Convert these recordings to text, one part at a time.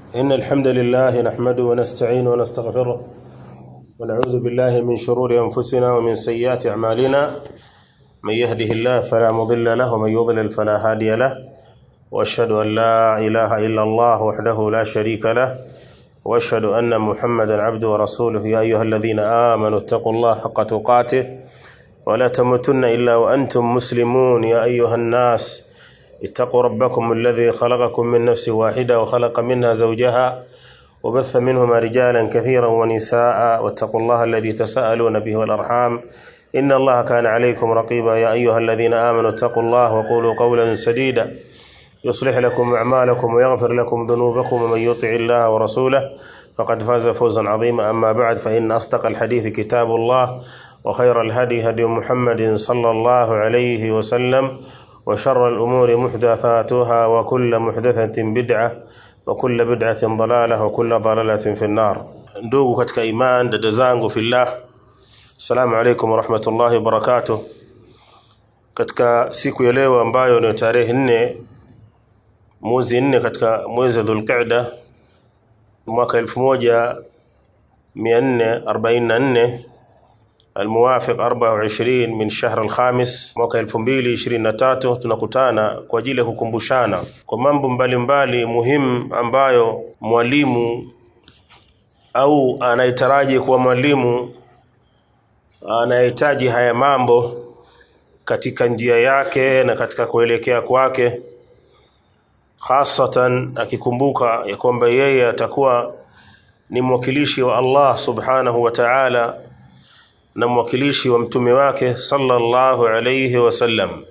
إن الحمد لله نحمده ونستعينه ونستغفره ونعوذ بالله من شرور أنفسنا ومن سيئات أعمالنا من يهده الله فلا مضل له ومن يضلل فلا هادي له وأشهد أن لا إله إلا الله وحده لا شريك له وأشهد أن محمدا عبده ورسوله يا أيها الذين آمنوا اتقوا الله حق تقاته ولا تموتن إلا وأنتم مسلمون يا أيها الناس اتقوا ربكم الذي خلقكم من نفس واحدة وخلق منها زوجها وبث منهما رجالا كثيرا ونساء واتقوا الله الذي تساءلون به والأرحام إن الله كان عليكم رقيبا يا أيها الذين آمنوا اتقوا الله وقولوا قولا سديدا يصلح لكم أعمالكم ويغفر لكم ذنوبكم ومن يطع الله ورسوله فقد فاز فوزا عظيما أما بعد فإن أصدق الحديث كتاب الله وخير الهدي هدي محمد صلى الله عليه وسلم وشر الأمور محدثاتها وكل محدثة بدعة وكل بدعة ضلالة وكل ضلالة في النار ndugu katika iman dada zangu fillah assalamu alaikum warahmatullahi wabarakatuh katika siku ya leo ambayo ni tarehe nne mwezi nne katika mwezi wa dhulqa'da mwaka 1444 الموافق 24 من شهر الخامس mwaka 2023 tunakutana kwa ajili ya kukumbushana kwa mambo mbalimbali muhimu ambayo mwalimu au anayetaraji kuwa mwalimu anahitaji haya mambo katika njia yake na katika kuelekea kwake hasatan akikumbuka ya kwamba yeye atakuwa ni mwakilishi wa Allah subhanahu wa ta'ala na mwakilishi wa mtume wake sallallahu alayhi wasallam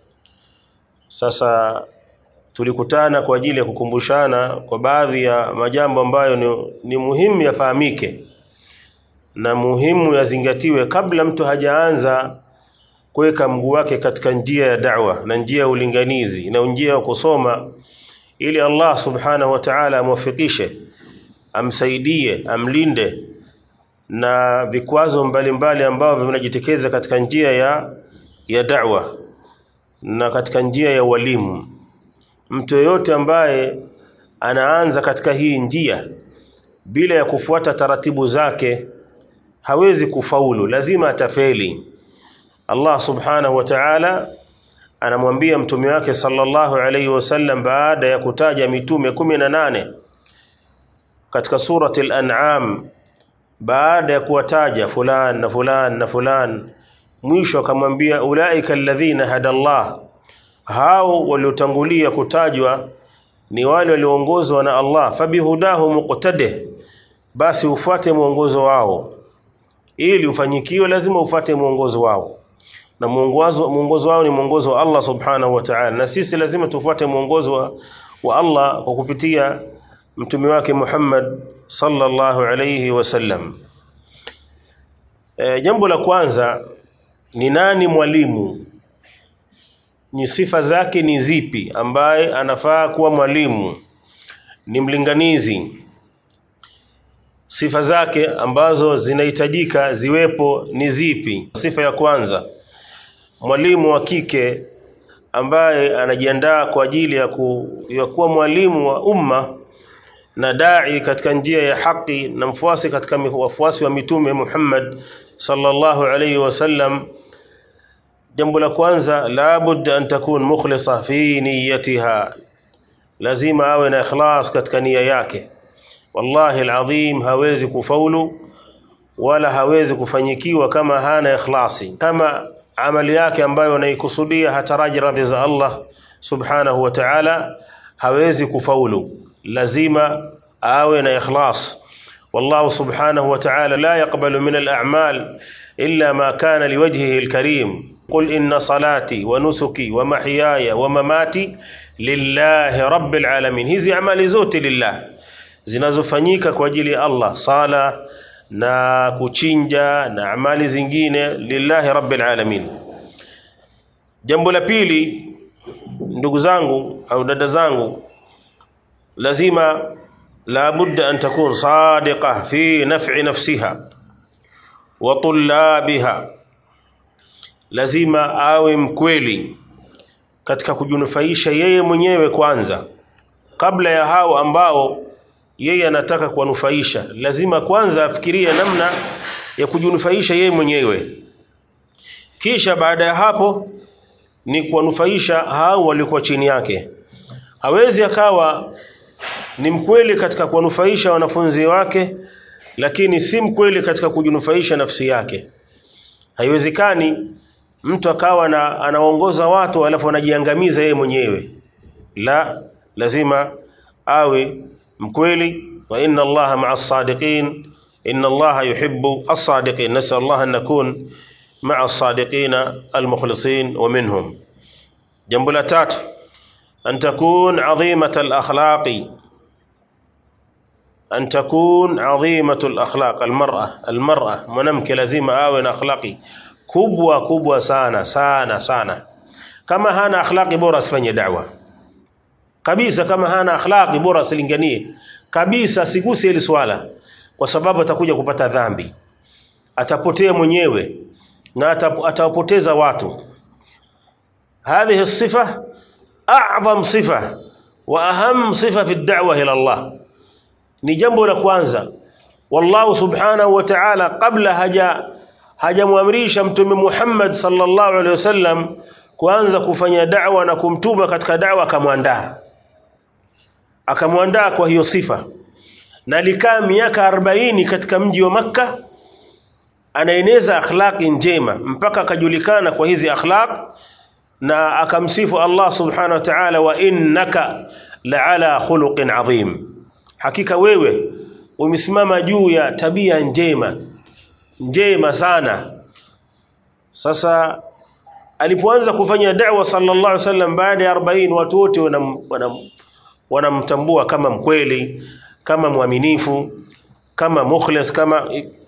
sasa tulikutana kwa ajili ya kukumbushana kwa baadhi ya majambo ambayo ni, ni muhimu yafahamike na muhimu yazingatiwe kabla mtu hajaanza kuweka mguu wake katika njia ya da'wa na njia ya ulinganizi na njia ya kusoma ili Allah subhanahu wa ta'ala amwafikishe amsaidie amlinde na vikwazo mbalimbali ambavyo vinajitokeza katika njia ya ya da'wa na katika njia ya walimu mtu yeyote ambaye anaanza katika hii njia bila ya kufuata taratibu zake hawezi kufaulu lazima atafeli Allah subhanahu wa ta'ala anamwambia mtume wake sallallahu alayhi wasallam baada ya kutaja mitume kumi na nane katika surati al-an'am baada ya kuwataja fulan na fulan na fulan mwisho akamwambia ulaika alladhina hadallah hao waliotangulia kutajwa ni wale walioongozwa na Allah fabihudahu muqtade basi ufuate mwongozo wao ili ufanyikiwe lazima ufuate mwongozo wao na mwongozo mwongozo wao ni mwongozo wa Allah subhanahu wa ta'ala na sisi lazima tufuate mwongozo wa, wa Allah kwa kupitia mtume wake Muhammad sallallahu alayhi wasallam e, jambo la kwanza ni nani mwalimu ni sifa zake ni zipi ambaye anafaa kuwa mwalimu ni mlinganizi sifa zake ambazo zinahitajika ziwepo ni zipi sifa ya kwanza mwalimu wa kike ambaye anajiandaa kwa ajili ya, ku, ya kuwa mwalimu wa umma na dai katika njia ya haki na mfuasi katika wafuasi wa mitume Muhammad sallallahu alayhi wasallam jambo la kwanza la budda an takun mukhlisa fi niyyatiha lazima awe na ikhlas katika nia yake wallahi alazim hawezi kufaulu wala hawezi kufanyikiwa kama hana ikhlasi kama amali yake ambayo anaikusudia hataraji radhi za Allah subhanahu wa ta'ala hawezi kufaulu lazima awe na ikhlas والله سبحانه وتعالى لا يقبل من الأعمال إلا ما كان لوجهه الكريم قل إن صلاتي ونسكي ومحياي ومماتي لله رب العالمين hizi amali zote lillah zinazofanyika kwa ajili ya Allah sala na kuchinja na amali zingine lillahi rabbil alamin jambo la pili ndugu zangu au dada zangu lazima la budda an takun sadiqa fi naf'i nafsiha wa tullabiha lazima awe mkweli katika kujinufaisha yeye mwenyewe kwanza kabla ya hao ambao yeye anataka kuwanufaisha lazima kwanza afikirie namna ya kujinufaisha yeye mwenyewe kisha baada ya hapo ni kuwanufaisha hao waliokuwa chini yake hawezi akawa ni mkweli katika kuwanufaisha wanafunzi wake lakini si mkweli katika kujinufaisha nafsi yake haiwezekani mtu akawa na anaongoza watu alafu anajiangamiza yeye mwenyewe la lazima awe mkweli wa inna allaha ma'a as-sadiqin inna allaha yuhibbu as-sadiqin nasal allah an nakun ma'a as-sadiqin al-mukhlisin wa minhum jambo la tatu an takun 'azimat al-akhlaqi an takun 'azimat al-akhlaq al-mar'a al-mar'a mwanamke lazima awe na akhlaqi kubwa kubwa sana sana sana kama hana akhlaqi bora asifanye da'wa kabisa kama hana akhlaqi bora asilinganie kabisa siguse hili swala kwa sababu atakuja kupata dhambi atapotea mwenyewe na atawapoteza watu هذه الصفة أعظم صفة وأهم صفة في الدعوة إلى الله ni jambo la kwanza wallahu subhanahu wa ta'ala kabla haja hajamwamrisha mtume Muhammad sallallahu alaihi wasallam kuanza kufanya da'wa na kumtuma katika da'wa akamwandaa akamwandaa kwa hiyo sifa na alikaa miaka 40 katika mji wa makka anaeneza akhlaqi njema mpaka akajulikana kwa hizi akhlaq na akamsifu Allah subhanahu wa ta'ala wa innaka la'ala khuluqin adhim hakika wewe umesimama juu ya tabia njema njema sana sasa alipoanza kufanya da'wa sallallahu alaihi wasallam baada ya 40 watu wote wanamtambua kama mkweli kama mwaminifu kama mukhlis kama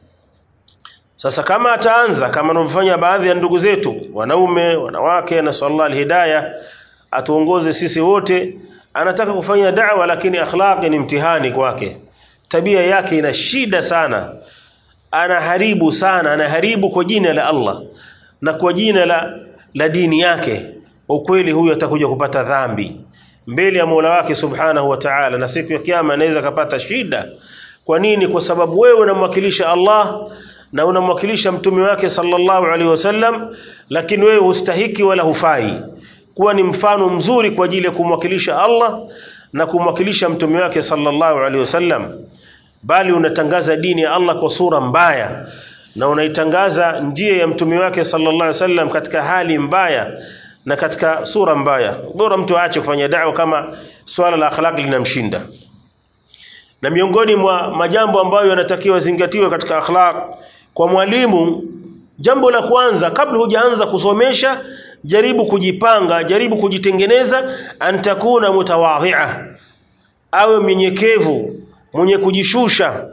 sasa kama ataanza kama wanavyofanya baadhi ya ndugu zetu wanaume wanawake na sallallahu alhidayah atuongoze sisi wote anataka kufanya da'wa lakini akhlaqi ni mtihani kwake tabia yake ina shida sana anaharibu sana anaharibu kwa jina la Allah na kwa jina la la dini yake ukweli huyu atakuja kupata dhambi mbele ya Mola wake Subhanahu wa Ta'ala na siku ya kiyama anaweza kapata shida kwa nini kwa sababu wewe unamwakilisha Allah na unamwakilisha mtume wake sallallahu alaihi wasallam lakini wewe hustahiki wala hufai kuwa ni mfano mzuri kwa ajili ya kumwakilisha Allah na kumwakilisha mtume wake sallallahu alaihi wasallam bali unatangaza dini ya Allah kwa sura mbaya na unaitangaza njia ya mtume wake sallallahu alaihi wasallam katika hali mbaya na katika sura mbaya bora mtu aache kufanya da'wa kama swala la akhlaq linamshinda na miongoni mwa majambo ambayo yanatakiwa zingatiwe katika akhlaq kwa mwalimu jambo la kwanza kabla hujaanza kusomesha jaribu kujipanga jaribu kujitengeneza antakuna mutawadhi'a awe mnyenyekevu mwenye kujishusha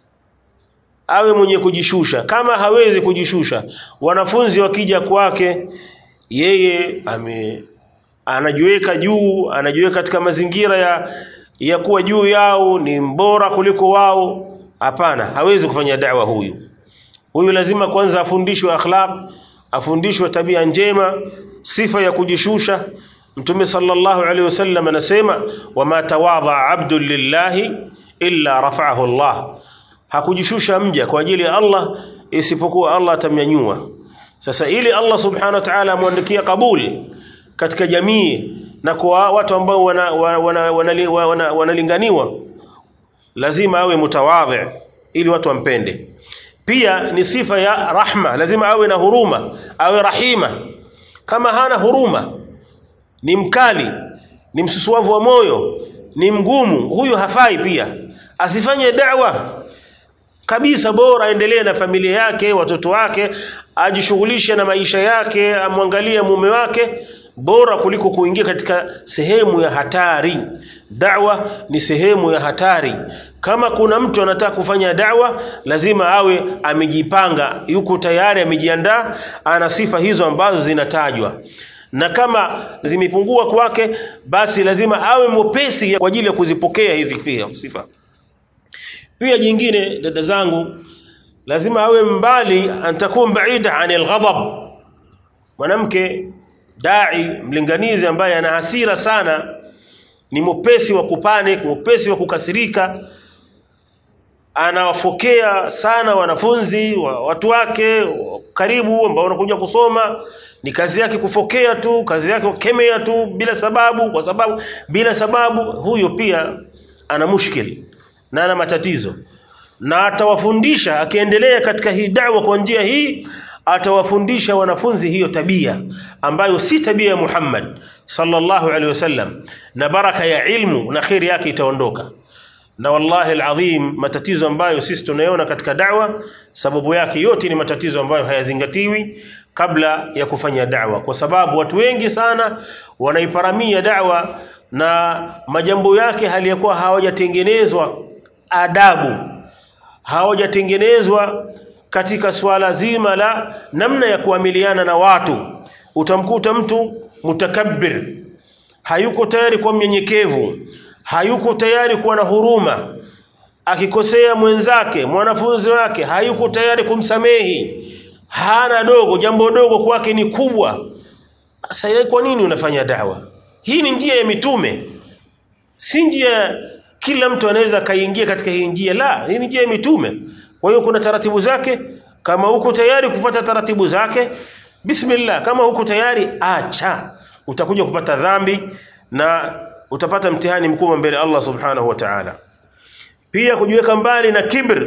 awe mwenye kujishusha kama hawezi kujishusha wanafunzi wakija kwake yeye ame anajiweka juu anajiweka katika mazingira ya ya kuwa juu yao ni mbora kuliko wao hapana hawezi kufanya da'wa huyu huyu lazima kwanza afundishwe akhlaq afundishwe tabia njema sifa ya kujishusha mtume sallallahu alaihi wasallam anasema wama tawadha abdu lillahi illa rafa'ahu Allah hakujishusha mja kwa ajili ya Allah isipokuwa Allah atamnyanyua sasa ili Allah subhanahu wa ta'ala amwandikie kabuli katika jamii na kwa watu ambao wanalinganiwa wana, wana, wana, wana lazima awe mutawadhi ili watu wampende pia ni sifa ya rahma lazima awe na huruma awe rahima kama hana huruma ni mkali ni msusuavu wa moyo ni mgumu huyu hafai pia asifanye da'wa kabisa bora aendelee na familia yake watoto wake ajishughulishe na maisha yake amwangalie mume wake bora kuliko kuingia katika sehemu ya hatari da'wa ni sehemu ya hatari kama kuna mtu anataka kufanya da'wa lazima awe amejipanga yuko tayari amejiandaa ana sifa hizo ambazo zinatajwa na kama zimepungua kwake basi lazima awe mwepesi kwa ajili ya kuzipokea hizi sifa pia jingine dada zangu lazima awe mbali antakun baida anil ghadab mwanamke dai mlinganizi ambaye ana hasira sana ni mwepesi wa kupanic mwepesi wa kukasirika anawafokea sana wanafunzi wa, watu wake wa karibu ambao wanakuja kusoma ni kazi yake kufokea tu kazi yake kukemea tu bila sababu kwa sababu bila sababu huyo pia ana mushkili na ana matatizo na atawafundisha akiendelea katika hii da'wa kwa njia hii atawafundisha wanafunzi hiyo tabia ambayo si tabia ya Muhammad sallallahu alaihi wasallam na baraka ya ilmu na khairi yake itaondoka na wallahi alazim matatizo ambayo sisi tunayoona katika da'wa sababu yake yote ni matatizo ambayo hayazingatiwi kabla ya kufanya da'wa kwa sababu watu wengi sana wanaiparamia da'wa na majambo yake hali ya kuwa hawajatengenezwa adabu hawajatengenezwa katika swala zima la namna ya kuamiliana na watu utamkuta mtu mutakabbir hayuko tayari kwa mnyenyekevu hayuko tayari kuwa na huruma akikosea mwenzake mwanafunzi wake hayuko tayari kumsamehi hana dogo jambo dogo kwake ni kubwa sasa kwa nini unafanya dawa hii ni njia ya mitume si njia kila mtu anaweza kaingia katika hii njia la hii ni njia ya mitume kwa hiyo kuna taratibu zake kama uko tayari kupata taratibu zake bismillah kama uko tayari acha utakuja kupata dhambi na utapata mtihani mkubwa mbele Allah subhanahu wa ta'ala pia kujiweka mbali na kibr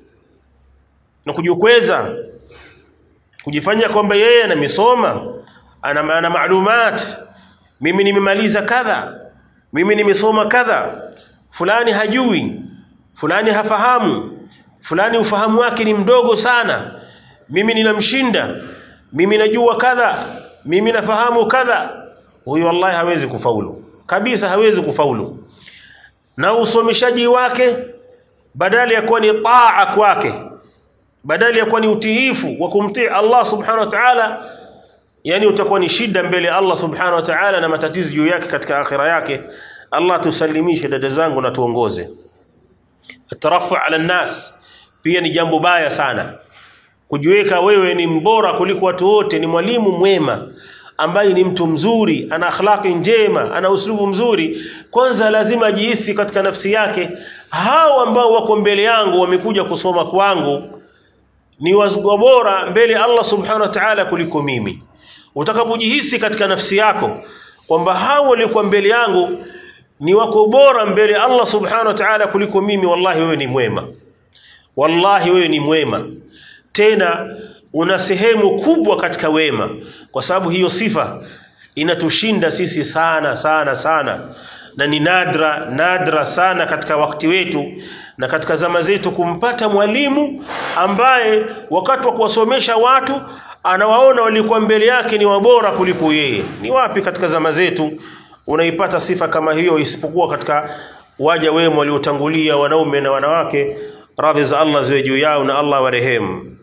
na kujikweza kujifanya kwamba yeye anamesoma ana ana maalumat mimi nimemaliza kadha mimi nimesoma kadha fulani hajui fulani hafahamu fulani ufahamu wake ni mdogo sana mimi ninamshinda mimi najua kadha mimi nafahamu kadha huyu wallahi hawezi kufaulu kabisa hawezi kufaulu na usomeshaji wake badala ya kuwa ni taa kwake badala ya kuwa ni utiifu wa kumtii Allah subhanahu wa ta'ala yani utakuwa ni shida mbele Allah subhanahu wa ta'ala na matatizo juu yake katika akhira yake Allah tusalimishe dada zangu na tuongoze atarafu ala nas pia ni jambo baya sana kujiweka wewe ni mbora kuliko watu wote ni mwalimu mwema ambaye ni mtu mzuri ana akhlaqi njema ana uslubu mzuri kwanza lazima ajihisi katika nafsi yake hao ambao wako mbele yangu wamekuja kusoma kwangu ni wazgo bora mbele Allah subhanahu wa ta'ala kuliko mimi utakapojihisi katika nafsi yako kwamba hao waliokuwa mbele yangu ni wako bora mbele Allah subhanahu wa ta'ala kuliko mimi wallahi wewe ni mwema wallahi wewe ni mwema tena una sehemu kubwa katika wema kwa sababu hiyo sifa inatushinda sisi sana sana sana na ni nadra nadra sana katika wakati wetu na katika zama zetu kumpata mwalimu ambaye wakati wa kuwasomesha watu anawaona walikuwa mbele yake ni wabora kuliko yeye ni wapi katika zama zetu unaipata sifa kama hiyo isipokuwa katika waja wema waliotangulia wanaume na wanawake radhi za Allah ziwe juu yao na Allah warehemu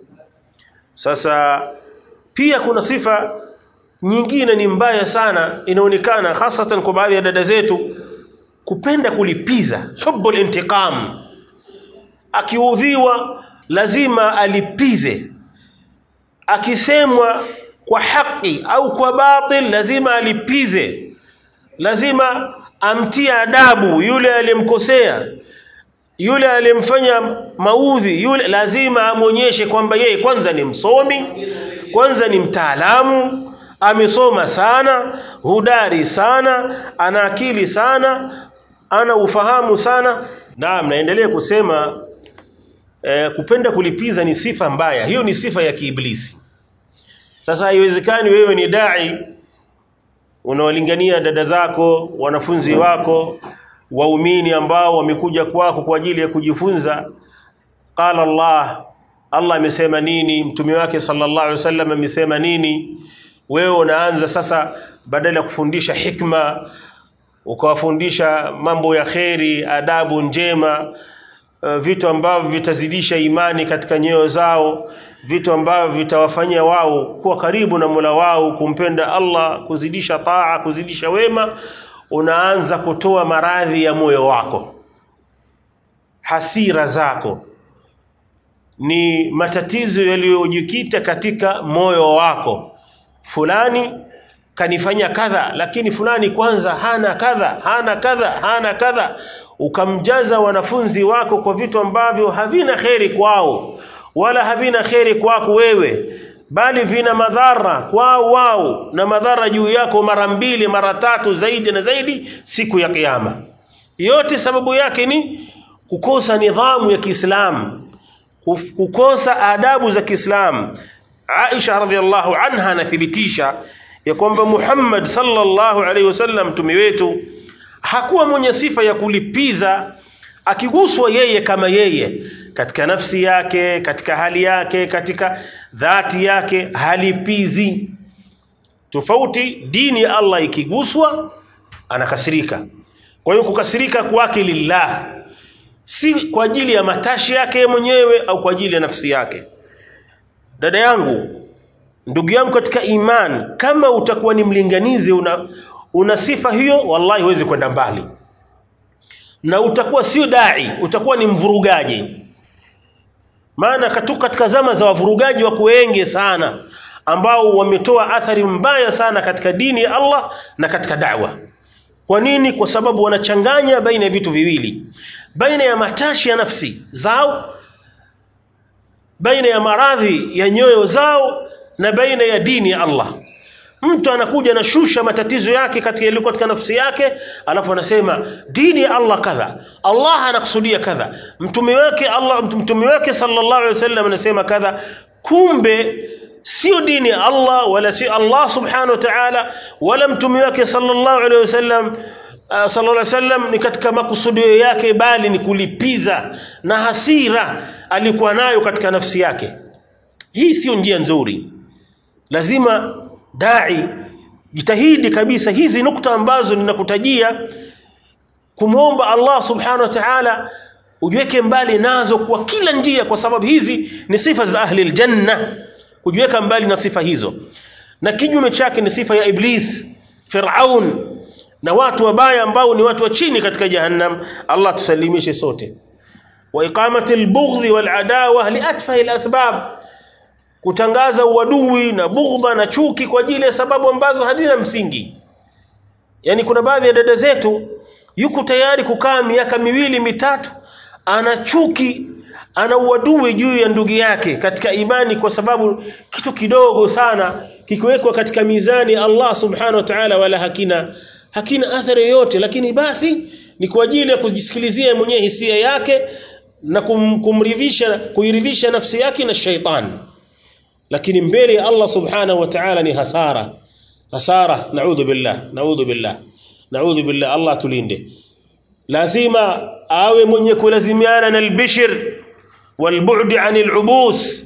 sasa pia kuna sifa nyingine ni mbaya sana inaonekana hasatan kwa baadhi ya dada zetu kupenda kulipiza hubbul intiqam akiudhiwa lazima alipize akisemwa kwa haki au kwa batil lazima alipize lazima amtie adabu yule aliyemkosea yule aliyemfanya maudhi yule lazima amonyeshe kwamba yeye kwanza ni msomi kwanza ni mtaalamu amesoma sana hudari sana ana akili sana ana ufahamu sana naam naendelea kusema eh, kupenda kulipiza ni sifa mbaya hiyo ni sifa ya kiiblisi sasa haiwezekani wewe ni dai unawalingania dada zako wanafunzi wako waumini ambao wamekuja kwako kwa ajili ya kujifunza qala Allah Allah amesema nini mtume wake sallallahu alaihi wasallam amesema nini wewe unaanza sasa badala ya kufundisha hikma ukawafundisha mambo ya kheri adabu njema uh, vitu ambavyo vitazidisha imani katika nyoyo zao vitu ambavyo vitawafanyia wao kuwa karibu na Mola wao kumpenda Allah kuzidisha taa kuzidisha wema unaanza kutoa maradhi ya moyo wako hasira zako ni matatizo yaliyojikita katika moyo wako fulani kanifanya kadha lakini fulani kwanza hana kadha hana kadha hana kadha ukamjaza wanafunzi wako kwa vitu ambavyo havina kheri kwao wala havina kheri kwako wewe bali vina madhara kwao wao na madhara juu yako mara mbili mara tatu zaidi na zaidi siku ya kiyama yote sababu yake ni kukosa nidhamu ya Kiislamu kukosa adabu za Kiislamu Aisha radhiallahu anha anathibitisha ya kwamba Muhammad sallallahu alaihi wasallam mtume wetu hakuwa mwenye sifa ya kulipiza akiguswa yeye kama yeye katika nafsi yake katika hali yake katika dhati yake halipizi tofauti dini ya Allah ikiguswa anakasirika kwa hiyo kukasirika kwake lillah si kwa ajili ya matashi yake mwenyewe au kwa ajili ya nafsi yake dada yangu ndugu yangu katika iman kama utakuwa ni mlinganizi una, una sifa hiyo wallahi huwezi kwenda mbali na utakuwa sio dai utakuwa ni mvurugaji maana katu katika zama za wavurugaji wako wengi sana ambao wametoa athari mbaya sana katika dini ya Allah na katika da'wa kwa nini kwa sababu wanachanganya baina ya vitu viwili baina ya matashi ya nafsi zao baina ya maradhi ya nyoyo zao na baina ya dini ya Allah mtu anakuja na shusha matatizo yake katika yaliyo katika nafsi yake alafu anasema dini ya Allah kadha Allah anakusudia kadha mtume wake Allah mtume wake sallallahu alaihi wasallam anasema kadha kumbe sio dini ya Allah wala si Allah subhanahu wa ta'ala wala mtume wake sallallahu alaihi wasallam uh, sallallahu alaihi wasallam ni katika makusudio yake bali ni kulipiza na hasira alikuwa nayo katika nafsi yake hii sio njia nzuri lazima dai jitahidi kabisa hizi nukta ambazo ninakutajia kumwomba Allah subhanahu wa ta'ala ujiweke mbali nazo kwa kila njia kwa sababu hizi ni sifa za ahli aljanna kujiweka mbali na sifa hizo na kinyume chake ni sifa ya iblis Firaun na watu wabaya ambao ni watu wa chini katika jahannam Allah tusalimishe sote wa iqamati albughdhi wal adawa li atfahi alasbab kutangaza uadui na bughdha na chuki kwa ajili ya sababu ambazo hazina msingi yani kuna baadhi ya dada zetu yuko tayari kukaa miaka miwili mitatu ana chuki ana uadui juu ya ndugu yake katika imani kwa sababu kitu kidogo sana kikiwekwa katika mizani Allah subhanahu wa ta'ala wala hakina hakina athari yoyote lakini basi ni kwa ajili ya kujisikilizia mwenyewe hisia yake na kum, kumridhisha kuiridhisha nafsi yake na shaitani lakini mbele ya Allah subhanahu wa ta'ala ni hasara hasara naudhu billah naudhu billah naudhu billah Allah tulinde lazima awe mwenye kulazimiana na albishir walbu'd anil ubus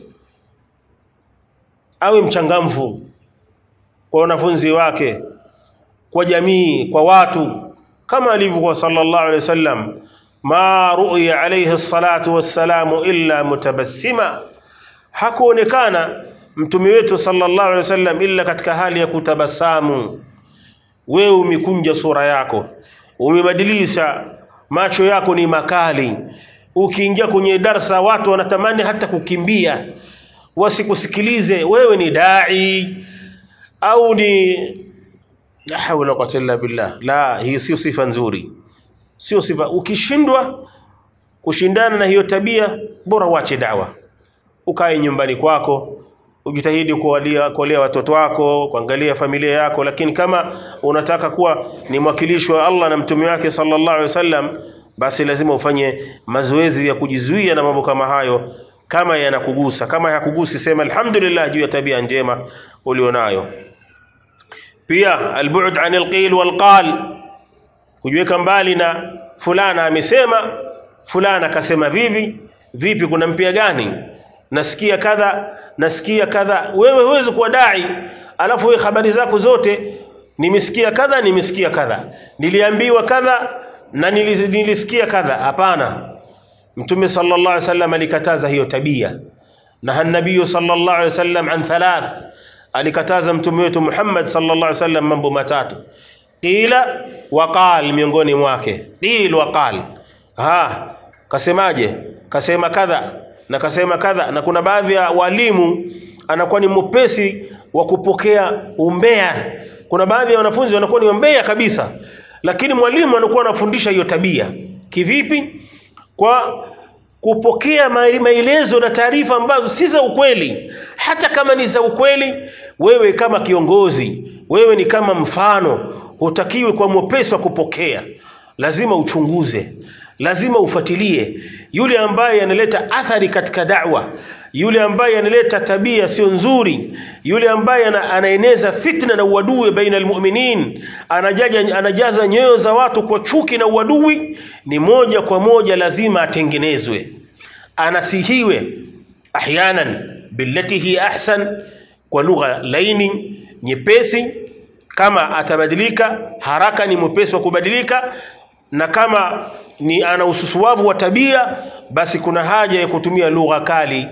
awe mchangamfu kwa wanafunzi wake kwa jamii kwa watu kama alivyokuwa sallallahu alaihi wasallam ma ru'ya alayhi salatu wassalamu illa mutabassima hakuonekana mtume wetu sallallahu alaihi wasallam illa katika hali ya kutabasamu wewe umekunja sura yako umebadilisha macho yako ni makali ukiingia kwenye darsa watu wanatamani hata kukimbia wasikusikilize wewe ni dai au ni la hawla wala illa billah la hii sio sifa nzuri sio sifa ukishindwa kushindana na hiyo tabia bora uache dawa ukae nyumbani kwako ujitahidi kuwalia kuwalea watoto wako kuangalia familia yako lakini kama unataka kuwa ni mwakilishi wa Allah na mtume wake sallallahu alaihi wasallam basi lazima ufanye mazoezi ya kujizuia na mambo kama hayo kama yanakugusa kama hayakugusi sema alhamdulillah juu ya tabia njema ulionayo pia albu'd anil qil wal qal kujiweka mbali na fulana amesema fulana akasema vivi vipi kuna mpia gani nasikia kadha nasikia kadha wewe huwezi kuwa dai alafu wewe habari zako zote nimesikia kadha nimesikia kadha niliambiwa kadha na nilis, nilisikia kadha hapana mtume sallallahu alaihi wasallam alikataza hiyo tabia na nabii sallallahu alaihi wasallam an thalath alikataza mtume wetu Muhammad sallallahu alaihi wasallam mambo matatu qila waqal miongoni mwake qil waqal ha kasemaje kasema kadha na kasema kadha na kuna baadhi ya walimu anakuwa ni mpesi wa kupokea umbea kuna baadhi ya wanafunzi wanakuwa ni umbea kabisa lakini mwalimu anakuwa anafundisha hiyo tabia kivipi kwa kupokea maelezo na taarifa ambazo si za ukweli hata kama ni za ukweli wewe kama kiongozi wewe ni kama mfano hutakiwi kwa mwepesi wa kupokea lazima uchunguze lazima ufuatilie yule ambaye analeta athari katika da'wa yule ambaye analeta tabia sio nzuri yule ambaye anaeneza fitna na uadui baina almu'minin anajaja anajaza nyoyo za watu kwa chuki na uadui ni moja kwa moja lazima atengenezwe anasihiwe ahyanan billati hi ahsan kwa lugha laini nyepesi kama atabadilika haraka ni mwepesi wa kubadilika na kama ni ana ususuwavu wa tabia basi kuna haja ya kutumia lugha kali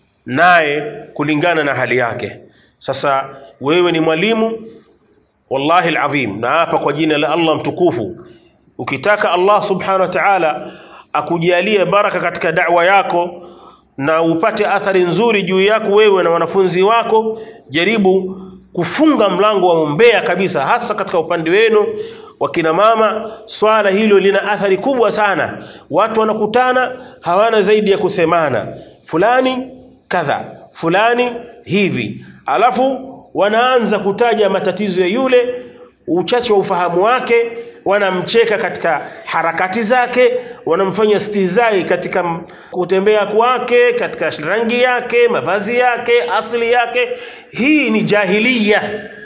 naye kulingana na hali yake sasa wewe ni mwalimu wallahi alazim na hapa kwa jina la Allah mtukufu ukitaka Allah subhanahu wa ta'ala akujalie baraka katika da'wa yako na upate athari nzuri juu yako wewe na wanafunzi wako jaribu kufunga mlango wa umbea kabisa hasa katika upande wenu wakina mama swala hilo lina athari kubwa sana watu wanakutana hawana zaidi ya kusemana fulani kadha fulani hivi alafu wanaanza kutaja matatizo ya yule uchache wa ufahamu wake wanamcheka katika harakati zake wanamfanya stizai katika kutembea kwake katika rangi yake mavazi yake asili yake hii ni jahiliya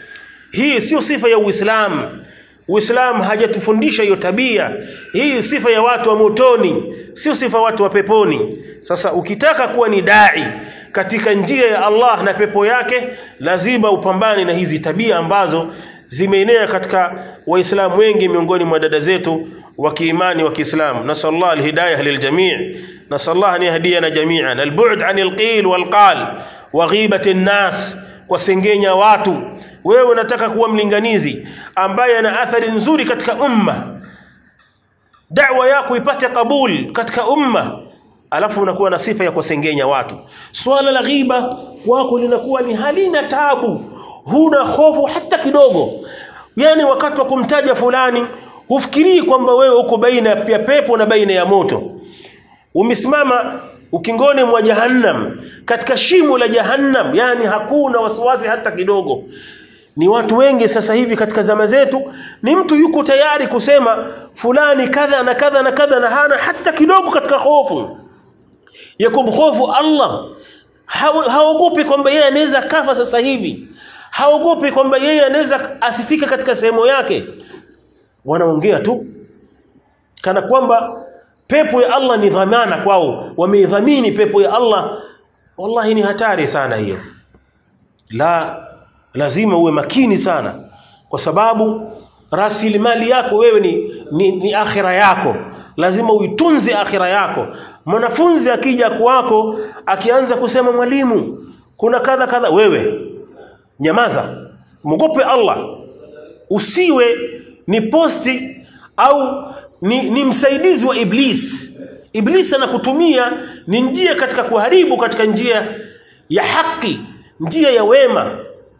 hii sio sifa ya Uislamu Uislamu hajatufundisha hiyo tabia. Hii sifa ya watu wa motoni, sio sifa watu wa peponi. Sasa ukitaka kuwa ni dai katika njia ya Allah na pepo yake, lazima upambane na hizi tabia ambazo zimeenea katika Waislamu wengi miongoni mwa dada zetu wa kiimani wa Kiislamu. Nasallallahu alhidayah liljami' nasallallahu an yahdiyana jami'an albu'd 'anil qil wal qal wa ghibati an-nas kusengenya watu wewe unataka kuwa mlinganizi ambaye ana athari nzuri katika umma da'wa yako ipate kabul katika umma alafu unakuwa na sifa ya kusengenya watu swala la ghiba wako linakuwa ni halina tabu huna hofu hata kidogo yani wakati wa kumtaja fulani hufikirii kwamba wewe uko baina ya pepo na baina ya moto umesimama ukingoni mwa jahannam katika shimo la jahannam yani hakuna wasiwasi hata kidogo ni watu wengi sasa hivi katika zama zetu ni mtu yuko tayari kusema fulani kadha na kadha na kadha na hana hata kidogo katika hofu ya kumhofu Allah haogopi kwamba yeye anaweza kafa sasa hivi haogopi kwamba yeye anaweza asifike katika sehemu yake wanaongea tu kana kwamba pepo ya Allah ni dhamana kwao wameidhamini pepo ya Allah wallahi ni hatari sana hiyo la lazima uwe makini sana kwa sababu rasilimali yako wewe ni, ni, ni akhira yako lazima uitunze akhira yako mwanafunzi akija kwako akianza kusema mwalimu kuna kadha kadha wewe nyamaza mwogope Allah usiwe ni posti au ni, ni msaidizi wa iblis iblis anakutumia ni njia katika kuharibu katika njia ya haki njia ya wema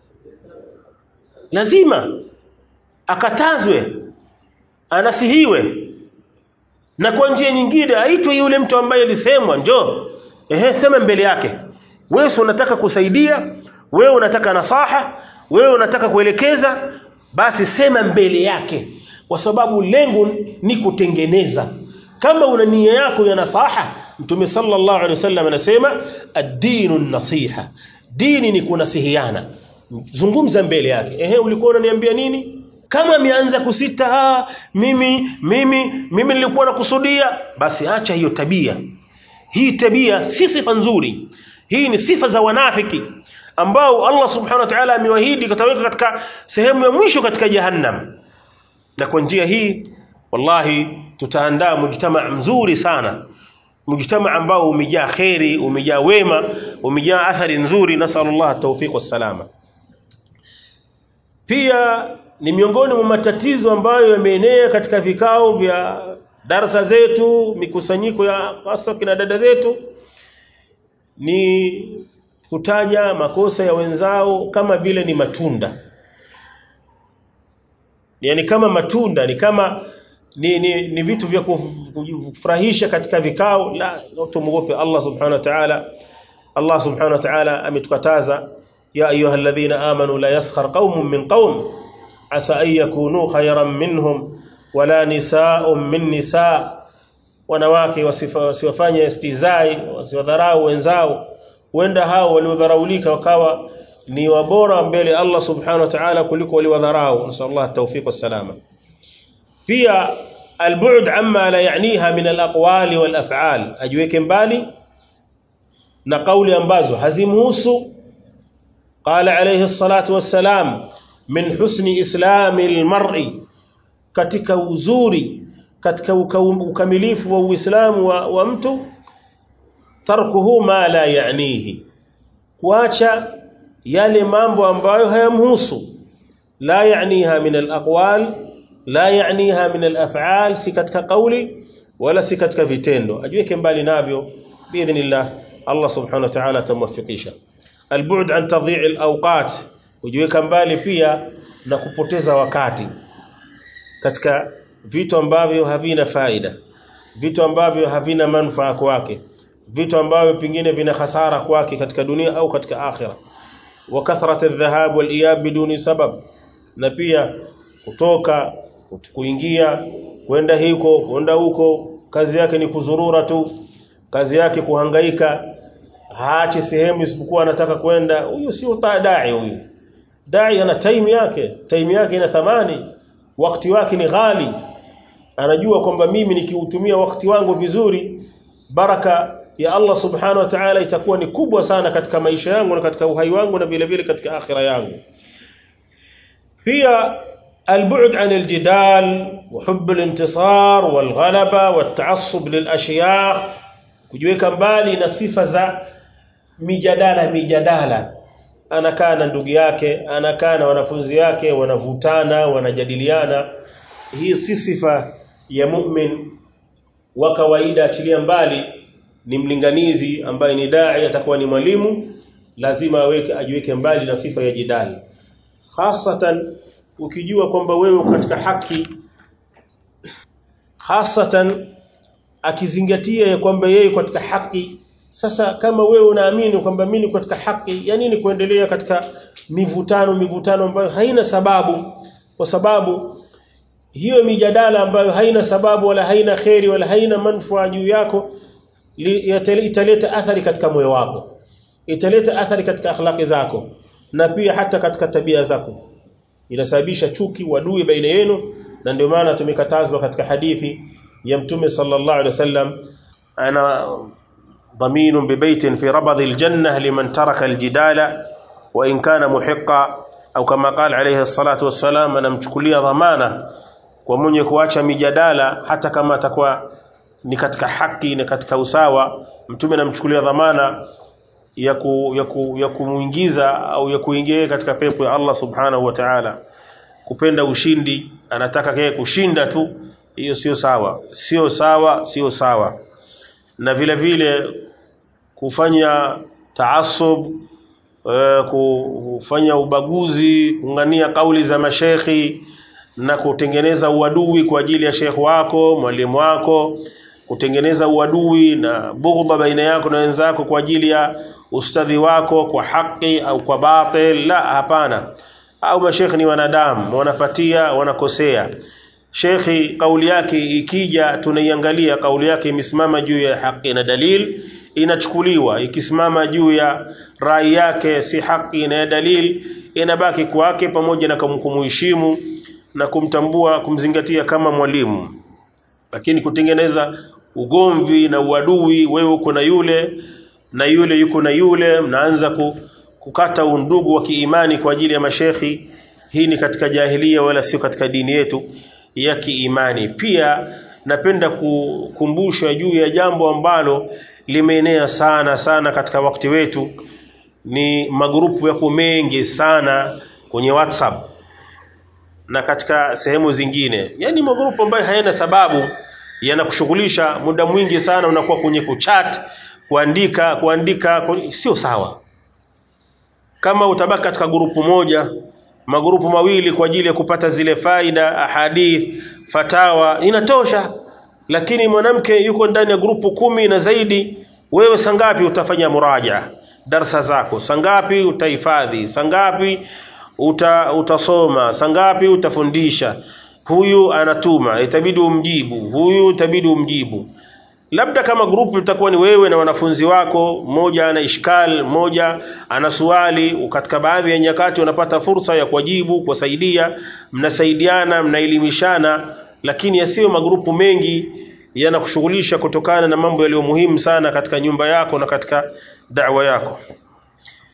lazima akatazwe anasihiwe na kwa njia nyingine aitwe yule mtu ambaye alisemwa njoo ehe sema mbele yake wewe unataka kusaidia wewe unataka nasaha wewe unataka kuelekeza basi sema mbele yake kwa sababu lengo ni kutengeneza kama una nia yako ya nasaha mtume sallallahu alaihi wasallam anasema ad-dinu nasiha dini ni kunasihiana zungumza mbele yake ehe ulikuwa unaniambia nini kama ameanza kusita ah, mimi mimi mimi nilikuwa nakusudia basi acha hiyo tabia hii tabia si sifa nzuri hii ni sifa za wanafiki ambao Allah subhanahu wa ta'ala amewahidi kataweka katika sehemu ya mwisho katika jahannam na kwa njia hii wallahi tutaandaa mujtama mzuri sana mujtama ambao umejaa khairi umejaa wema umejaa athari nzuri nasallallahu tawfiq wassalama pia ni miongoni mwa matatizo ambayo yameenea katika vikao vya darasa zetu mikusanyiko ya hasa kina dada zetu ni kutaja makosa ya wenzao kama vile ni matunda yani kama matunda ni kama ni, ni, ni vitu vya kufurahisha katika vikao la tumwogope Allah subhanahu wa ta'ala Allah subhanahu wa ta'ala ametukataza ya ayyuhalladhina amanu la yaskhar qaumun min qaum asa an yakunu khayran minhum wala nisaa'un min nisaa wanawake wasiwafanye istizai wasiwadharau wenzao huenda hao waliodharaulika wakawa ni wabora mbele Allah subhanahu wa ta'ala kuliko waliwadharau nasallallahu at-tawfiq was-salama pia البعد عما لا يعنيها من الاقوال والافعال ajiweke mbali na kauli ambazo hazimhusu qala alayhi salatu wassalam min husni islami almar'i katika uzuri katika ukamilifu wa uislamu wa, wa mtu tarkuhu ma la ya'nihi kuacha yale mambo ambayo hayamhusu la ya'niha min alaqwal la ya'niha min al-af'al si katika kauli wala si katika vitendo ajiweke mbali navyo biidhnillah Allah subhanahu wa ta'ala atamwafikisha al-bu'd an tadhi' al-awqat ujiweka mbali pia na kupoteza wakati katika vitu ambavyo havina faida vitu ambavyo havina manufaa kwake vitu ambavyo pingine vina hasara kwake katika dunia au katika akhira wa kathrat adh-dhahab wal-iyab biduni sabab na pia kutoka kuingia kwenda huko kwenda huko kazi yake ni kuzurura tu kazi yake kuhangaika haachi sehemu isipokuwa anataka kwenda huyu sio dai huyu dai ana time yake time yake ina thamani wakati wake ni ghali anajua kwamba mimi nikiutumia wakati wangu vizuri baraka ya Allah subhanahu wa ta'ala itakuwa ni kubwa sana katika maisha yangu na katika uhai wangu na vile vile katika akhira yangu pia البعد عن الجدال وحب الانتصار والغلبة والتعصب للأشياخ kujiweka mbali na sifa za mijadala mijadala anakaa na ndugu yake anakaa na wanafunzi yake wanavutana wanajadiliana hii si sifa ya mu'min wa kawaida achilia mbali ni mlinganizi ambaye ni dai atakuwa ni mwalimu lazima aweke ajiweke mbali na sifa ya jidali hasatan ukijua kwamba wewe katika haki hasatan akizingatia ya kwamba yeye katika haki sasa kama wewe unaamini kwamba mimi katika haki ya nini kuendelea katika mivutano mivutano ambayo haina sababu kwa sababu hiyo mijadala ambayo haina sababu wala haina kheri wala haina manufaa juu yako italeta athari katika moyo wako italeta athari katika akhlaqi zako na pia hata katika tabia zako inasababisha chuki wadui baina yenu na ndio maana tumekatazwa katika hadithi ya mtume sallallahu alaihi wasallam ana ضمين ببيت في ربض الجنة لمن ترك الجدال وإن كان محقا أو كما قال عليه الصلاة والسلام أنا مchukulia dhamana kwa mwenye kuacha mijadala hata kama atakuwa ni katika haki ni katika usawa mtume anamchukulia dhamana ya ku, ya, ku, ya kumuingiza au ya kuingia katika pepo ya Allah subhanahu wa ta'ala kupenda ushindi anataka yeye kushinda tu hiyo sio sawa sio sawa sio sawa na vile vile kufanya taasub uh, kufanya ubaguzi kungania kauli za mashekhi na kutengeneza uadui kwa ajili ya shekhi wako mwalimu wako kutengeneza uadui na bughdha baina yako na wenzako kwa ajili ya ustadhi wako kwa haki au kwa batil la hapana au mashekhi ni wanadamu wanapatia wanakosea shekhi kauli yake ikija tunaiangalia kauli yake imesimama juu ya haki na dalil inachukuliwa ikisimama juu ya rai yake si haki na dalil inabaki kwake pamoja na kumheshimu na kumtambua kumzingatia kama mwalimu lakini kutengeneza ugomvi na uadui wewe uko na yule na yule yuko na yule mnaanza ku, kukata undugu wa kiimani kwa ajili ya mashekhi hii ni katika jahilia wala sio katika dini yetu ya kiimani pia napenda kukumbusha juu ya jambo ambalo limeenea sana sana katika wakati wetu ni magrupu yako mengi sana kwenye WhatsApp na katika sehemu zingine yani magrupu ambayo hayana sababu yanakushughulisha muda mwingi sana unakuwa kwenye kuchat kuandika kuandika sio sawa kama utabaki katika grupu moja magrupu mawili kwa ajili ya kupata zile faida ahadith fatawa inatosha lakini mwanamke yuko ndani ya grupu kumi na zaidi wewe sangapi utafanya muraja darsa zako sangapi utahifadhi sangapi uta, utasoma sangapi utafundisha huyu anatuma itabidi umjibu huyu itabidi umjibu labda kama grupu litakuwa ni wewe na wanafunzi wako mmoja ana ishkal mmoja ana swali katika baadhi ya nyakati unapata fursa ya kuwajibu kuwasaidia mnasaidiana mnaelimishana lakini yasiyo magrupu mengi yanakushughulisha kutokana na mambo yaliyo muhimu sana katika nyumba yako na katika da'wa yako